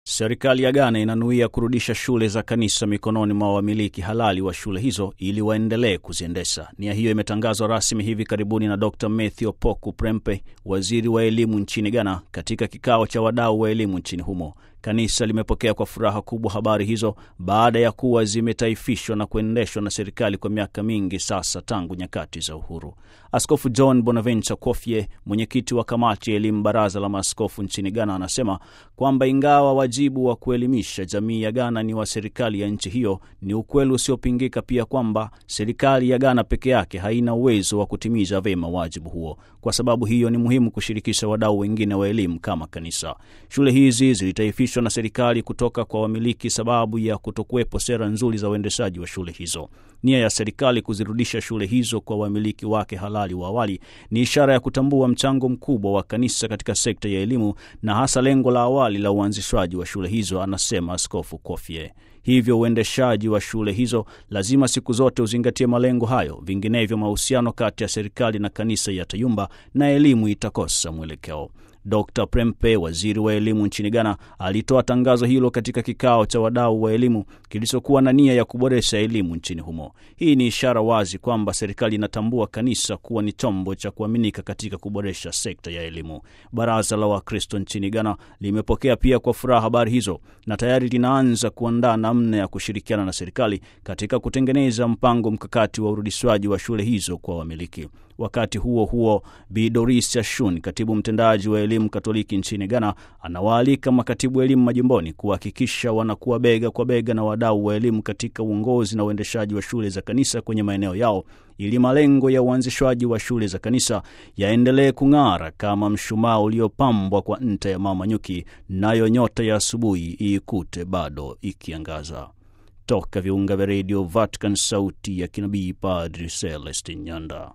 Serikali ya Ghana inanuia kurudisha shule za kanisa mikononi mwa wamiliki halali wa shule hizo ili waendelee kuziendesha. Nia hiyo imetangazwa rasmi hivi karibuni na Dr Matthew Poku Prempe, waziri wa elimu nchini Ghana, katika kikao cha wadau wa elimu nchini humo. Kanisa limepokea kwa furaha kubwa habari hizo baada ya kuwa zimetaifishwa na kuendeshwa na serikali kwa miaka mingi sasa tangu nyakati za uhuru. Askofu John Bonaventure Kofie, mwenyekiti wa kamati ya elimu baraza la maaskofu nchini Ghana, anasema kwamba ingawa wajibu wa kuelimisha jamii ya Ghana ni wa serikali ya nchi hiyo, ni ukweli usiopingika pia kwamba serikali ya Ghana peke yake haina uwezo wa kutimiza vyema wajibu huo. Kwa sababu hiyo, ni muhimu kushirikisha wadau wengine wa elimu kama kanisa. Shule hizi zilitaifishwa na serikali kutoka kwa wamiliki sababu ya kutokuwepo sera nzuri za uendeshaji wa shule hizo. Nia ya serikali kuzirudisha shule hizo kwa wamiliki wake halali wa awali ni ishara ya kutambua mchango mkubwa wa kanisa katika sekta ya elimu na hasa lengo la awali la uanzishwaji wa shule hizo, anasema Askofu Kofie. Hivyo uendeshaji wa shule hizo lazima siku zote uzingatie malengo hayo, vinginevyo mahusiano kati ya serikali na kanisa yatayumba na elimu itakosa mwelekeo. Dr Prempe, waziri wa elimu nchini Ghana, alitoa tangazo hilo katika kikao cha wadau wa elimu kilichokuwa na nia ya kuboresha elimu nchini humo. Hii ni ishara wazi kwamba serikali inatambua kanisa kuwa ni chombo cha kuaminika katika kuboresha sekta ya elimu. Baraza la Wakristo nchini Ghana limepokea pia kwa furaha habari hizo na tayari linaanza kuandaa namna ya kushirikiana na serikali katika kutengeneza mpango mkakati wa urudishwaji wa shule hizo kwa wamiliki. Wakati huo huo, Bi Doris Ashun, katibu mtendaji wa elimu Katoliki nchini Ghana, anawaalika makatibu elimu majimboni kuhakikisha wanakuwa bega kwa bega na wadau wa elimu katika uongozi na uendeshaji wa shule za kanisa kwenye maeneo yao ili malengo ya uanzishwaji wa shule za kanisa yaendelee kung'ara kama mshumaa uliopambwa kwa nta ya mama nyuki, nayo nyota ya asubuhi iikute bado ikiangaza. Toka viunga vya redio Vatican, sauti ya kinabii, Padri Celestin Nyanda.